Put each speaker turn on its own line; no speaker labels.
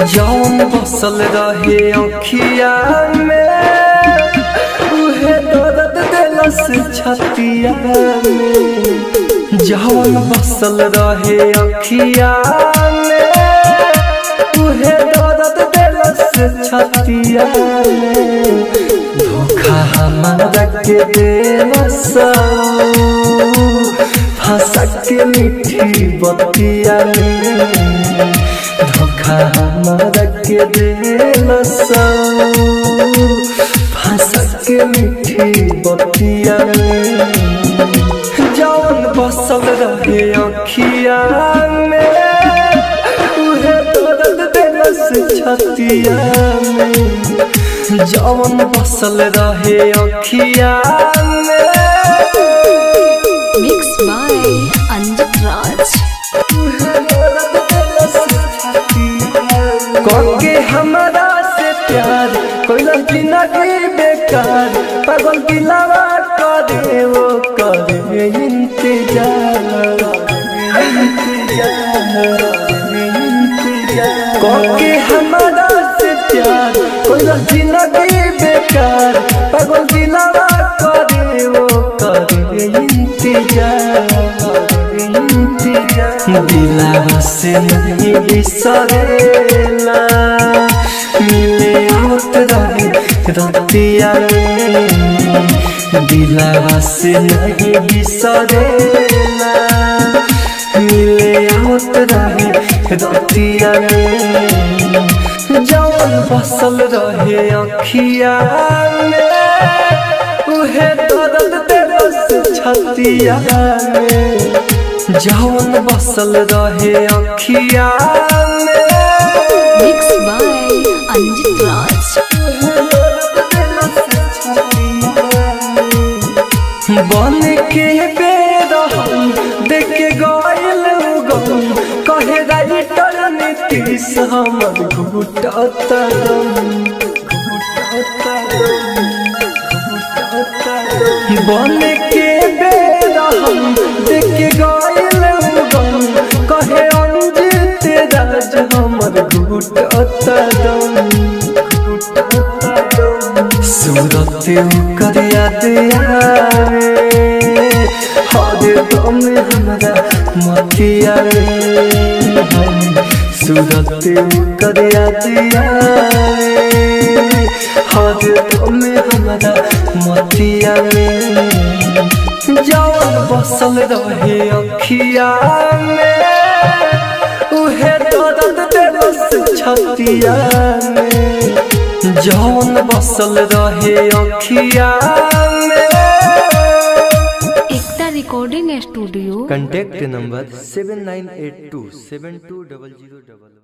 जौन बसल रहे अखिया में उहे दर्द दिलस छतिया में जौन बसल रहे अखिया में उहे दर्द दिलस छतिया में धोखा हमारा के दिलस फंसा के मीठी बतिया में धोखा हमारा के दिलस फंसा के मीठी बतिया में जौन बसल रहे अखिया में उहे दर्द दिलस छतिया में जौन बसल रहे अखिया में
Mixed by Anjit Raj.
के हमारा से प्यार कोई लड़की ना की बेकार पागल की लवा करे वो करे इंतजार के हमारा से प्यार कोई लड़की ना की बेकार पागल की लवा करे वो करे इंतजार दिला से नहीं बिसरेला मिले आवत रहे रतिया दिला से नहीं बिसरेला मिले आवत रहे रतिया जौन बसल रहे अखिया में उहे दर्द दिलस छतिया में जौन बसल रहे अखिया में
Mixed by Anjit Raj.
बन के बेरहम देख के गइल गम कहे राइटर नीतीश हमर घुटत दम बन के बेरहम देख के गइल गम कहे अंजित राज हमर घुटत दम सूरत कर याद आवे हर दम हमरा मतिया सूरत कर याद आवे हर दम हमरा मतिया जौन बसल रहे अखिया में उहे दर्द दिलस छतिया में जौन बसल रहे अखिया में
Ekta recording studio
contact number seven nine eight two seven two double zero double